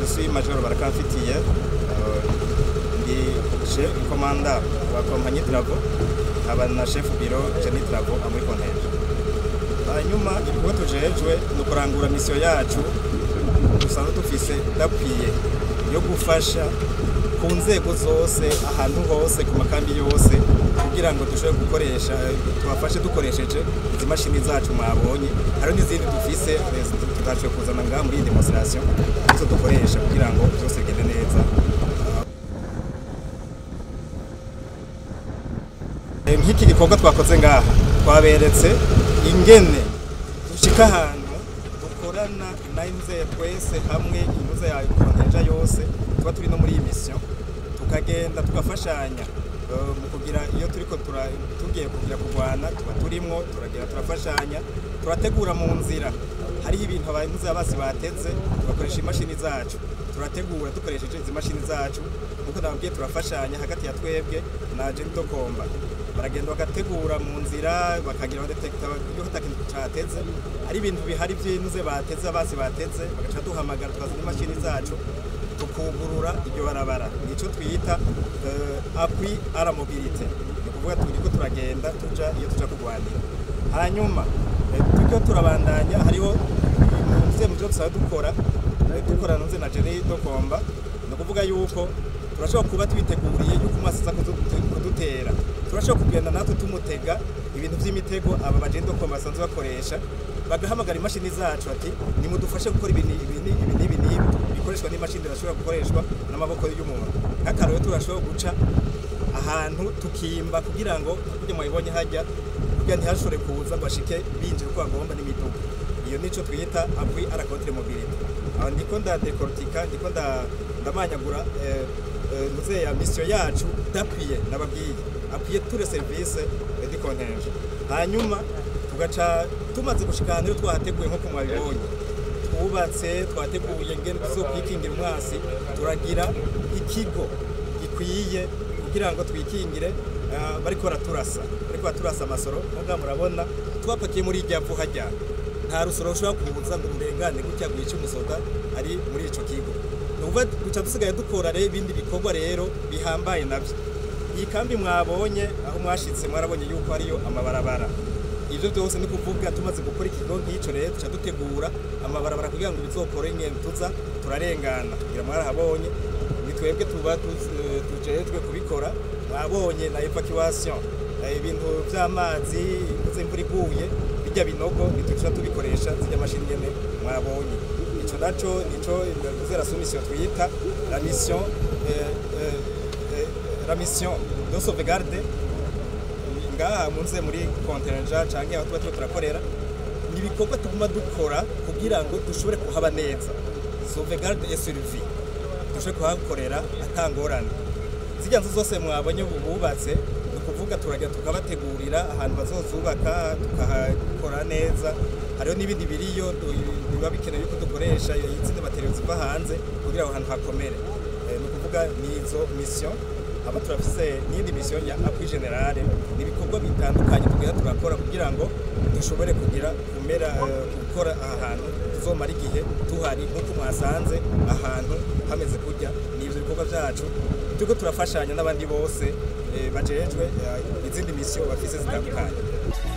je suis major barakamfitiye euh, ndi chef commandant wa compagnie Travo nkaba na chef bureau Jenny Travo muri konteje hanyuma ibikorwa tujejwe ni ukurangura misiyo yacu dusanzwe dufise dakwiye yo gufasha ku nzego zose ahantu hose ku makambi yose kugira ngo dushobore gukoresha tubafashe dukoresheje izi mashini zacu mwabonye hari n'izindi dufise tutaciye kuzana ngaha muri iyi demonstration izo dukoresha kugira ngo byose bigende neza Eh, nk'iki gikorwa twakoze ngaha twaberetse ingene dushika ahantu dukorana na inzego twese hamwe inuze ya konteja yose tuba turi no muri iyi mission tukagenda tugafashanya eh, mu kugira iyo turiko tura- tugiye kugira kurwana tuba turimwo turagenda turafashanya turategura mu nzira hariho ibintu abahinzi basi bateze tugakoresha imashini zacu turategura dukoresheje izi mashini zacu nkuko nababwiye turafashanya hagati ya twebwe na Jento Komba baragenda bagategura mu nzira bakagira abadetekta iyo hatakintu cateze ari ibintu bihari by'inuze bateze abasi bateze bagaca duhamagara tukazana imashini zacu tukugurura iryo barabara nico twita uh, appui à la mobilité ni ukuvuga turiko turagenda tuja iyo tuja kugwanira hanyuma eh, turiko turabandanya hariho muze mu byo dusanzwe dukora eh, dukorana nze na Jenny Dokomba ni ukuvuga yuko turashobora kuba twiteguriye yuko umwasi aza kudu- kudutera turashobora kugenda natwe tumutega ibintu by'imitego aba Jenny Dokomba basanzwe bakoresha bagahamagara imashini zacu ati nimudufashe gukora ibi ni- ibi ni- ibi n'ibi n'ibi bikoreshwa n'imashini zirashobora gukoreshwa n'amaboko y'umuntu nk'akarero turashobora guca ahantu tukimba kugira ngo kugira mwabibonye hajya kugira ntihashobore kuza ngo bashike binjira uko bagomba n'imiduga iyo nico twita appui à la contre-mobilité aho ndiko ndadekortika ndiko nda- ndamanyagura eh, eh, muze ya mission yacu d'appuyer nababwiye appuyer tous les services eh, du contingent hanyuma tugaca tumaze gushika ahantu rero twahateguye nk'uko mwabibonye twubatse twateguye ngene tuzokwikingira umwasi turagira ikigo gikwiye kugira ngo twikingire ah, bariko baraturasa bariko baraturasa amasoro nubwo murabona twapakiye muri irya vuha rya nta rusoro rushobora kuza ngo rurengane gutya gwica umusoda ari muri ico kigo nuvuga duca dusigaye dukora rero ibindi bikorwa rero bihambaye navyo iyi kambi mwabonye aho mwashitse mwarabonye yuko hariyo amabarabara ivyo byose ni kuvuga tumaze gukora ikigo nk'ico rero tuca dutegura amabarabara kugira ngo bizokore ingendo tuza turarengana kugira mwarahabonye ni twebwe tuba tuz- eh, tujejwe kubikora mwabonye na evacuation eh, ibintu vy'amazi imvuze imvura iguye bijya binogo ntituca tubikoresha zijya mashini nyene mwabonye ico naco nico mvuze la soumission twita la mission eh, eh, eh, la mission de sauvegarde ngaha munze muri konterenja canke aho tuba turiko turakorera ni ibikorwa tuguma dukora kugira ngo dushobore kuhaba neza sauvegarde et survie dushobore kuhakorera atangorane zirya nzu zose mwabonye ubu bubatse ni ukuvuga turagenda tukabategurira ahantu bazozubaka tukahakora neza hariho n'ibindi biriyo du- biba bikenewe yuko dukoresha izindi materiyo ziva hanze kugira aho hantu hakomere Eh, ni ukuvuga ni izo mission aba turafise n'iyindi mission ya appui generale ni ibikorwa bitandukanye tugenda turakora kugira ngo dushobore kugira kumera eh, gukora aha hantu tuzomara igihe tuhari nk'uko mwasanze ahantu hameze kurya ni ivyo bikorwa vyacu turiko turafashanya n'abandi bose eh, bajejwe eh, izindi mission bafise zitandukanye